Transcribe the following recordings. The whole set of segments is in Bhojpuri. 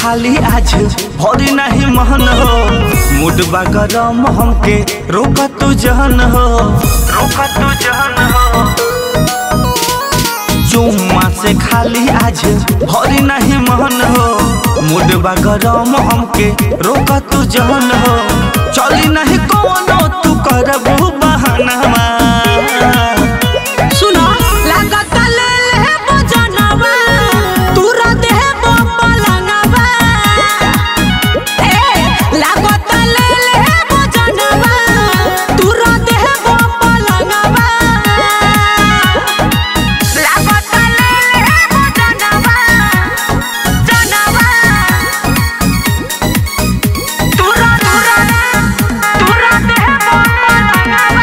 खाली आज भरी नहीं महन हो मूड बा गरम हमके रोक तू जहन हो रोक तू जहन हो चुम्मा से खाली आज भरी नहीं महन हो मूड बा गरम हमके रोक तू जहन हो चली नहीं कोनो तू करबू बहाना सुनो लागत ले ले बजनवा तूरा देह पलंगवा ए लागत ले ले बजनवा तूरा देह पलंगवा लागत ले ले बजनवा जनवा तूरा तूरा तूरा देह पलंगवा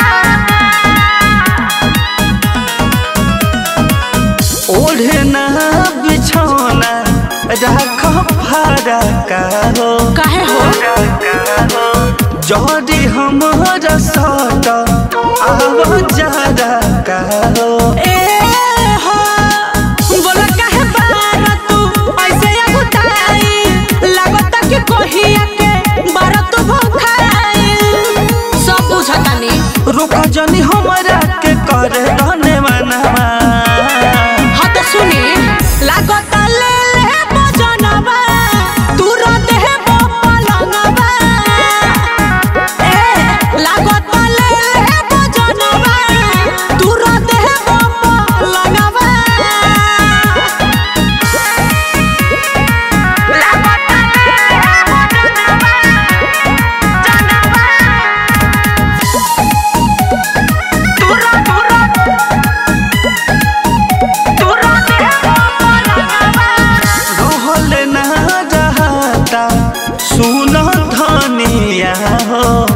ओढ़े ना बिछौना राख फरका हो काहे हो जदी हमारा सट आव जरा का हो ए हो बोला काहे बार तू ऐसे अगुताई लागत कि कोहिया के बार तू भखाई सब बुझतानी रुक जनी हमरा के करे धने मनवा हाँ तो सुनी लागत ले ले बजनवा तू रहते है पलंगवा ए लागत ले ले बजनवा तू रहते है पलंगवा लागत ले ले बजनवा जनवा तुरा तुरा तुरा दे पलंगवा रहल ना रहता सुन धनिया हो